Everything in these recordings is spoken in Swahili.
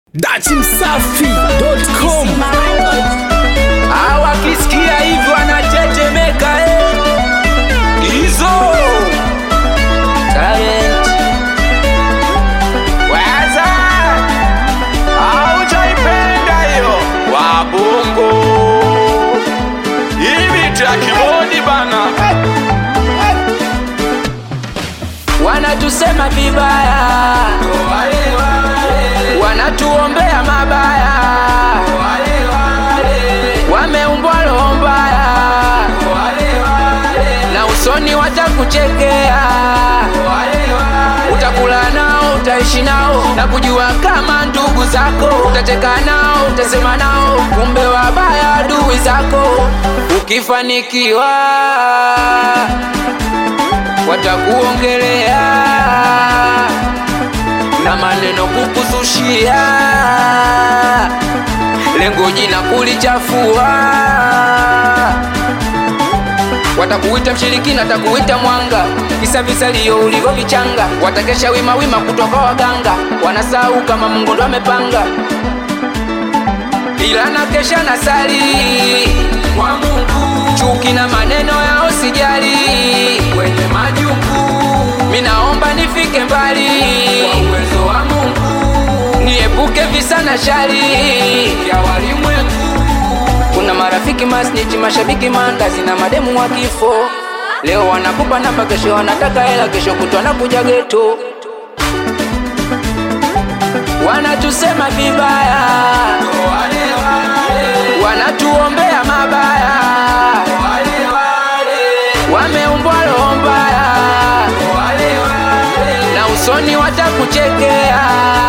datimsafi.com wakisikia hivyo anatetemeka eh. hizo talent waza aujaipenda hiyo wabongo hivi takibodi bana wanatusema vibaya wanatuombea mabaya wameumbwa roho mbaya na usoni watakuchekea utakula nao utaishi nao na kujua kama ndugu zako utacheka nao utasema nao kumbe wabaya adui zako ukifanikiwa watakuongelea na maneno kukuzushia lengo jina kulichafua watakuita mshirikina watakuita mwanga kisa visalio ulivyovichanga watakesha wima wima kutoka waganga wanasahau kama mungu ndo amepanga ila na kesha na sali kwa mungu chuki na maneno yao sijali wenye majungu minaomba nifike mbali kwa uwezo wa mungu niepuke visa na shari ya walimwengu kuna marafiki masnichi mashabiki mandazi na mademu wa kifo leo wanakupa namba kesho wanataka hela kesho kutwa nakuja geto wanatusema vibaya wanatuombea mabaya wameumbwa roho mbaya na usoni watakuchekea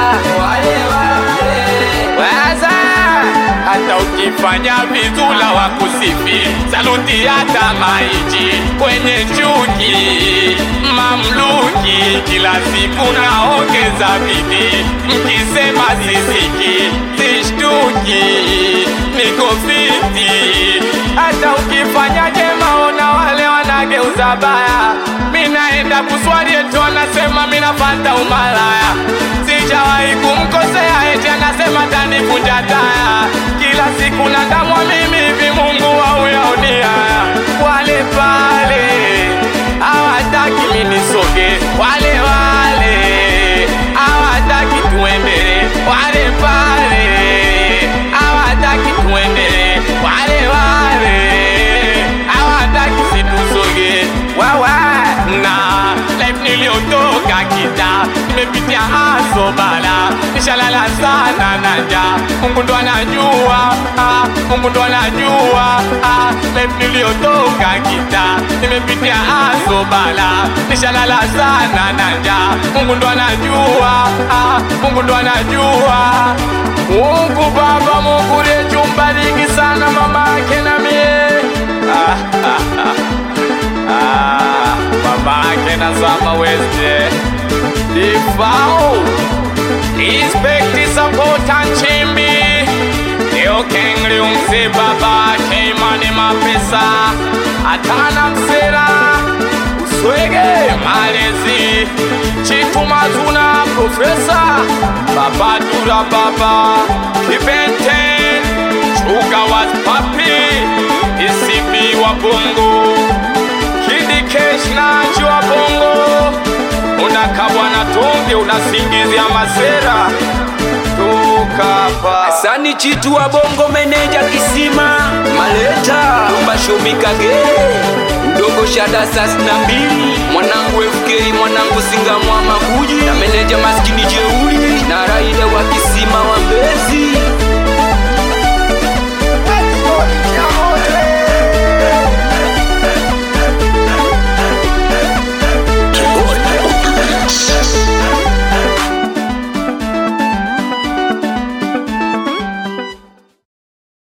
waza hata ukifanya vizula wa kusifi saluti hata maiji kwenye chuki mamluki kila siku naongeza bidii mkisema sisiki sishtuki niko fiti hata ukifanya jema ona wale wanageuza baya minaenda kuswali eti wanasema minafata umalaya sijawahi kumkosea eti anasema tanivunja taya kila siku nadamwa mimi hivi mungu wauyaonia wale pale hawataki minisoge wale wale hawataki tuendele wale pale hawataki tuendele wale wale hawataki situsoge wawa na life niliyotoka kita nimepitia haso bala nishalala sana na njaa mungu ndo anajua ah, mungu ndo anajua ah, life niliyotoka kita nimepitia haso bala nishalala sana na njaa mungu ndo anajua ah, mungu ndo anajua mungu baba mungu lechumbariki sana mama yake na mie ah, ah, ah. Ah, babake na zama weste difao respect support and chimbi leo kengli umse babake imani mapesa atana msera uswege malezi chitumazuna profesa babadura baba kibenten chuga was papi isibi wa bongo Kidi Kesh na jua bongo unakabwa na tonge unasingizia masera tukapa sani chitu wa bongo meneja kisima maleta umbashomikage mdogo shada sas na mbili mwanangu FK mwanangu singamwa maguji na meneja maskini jeuli na raida wa kisima wa mbezi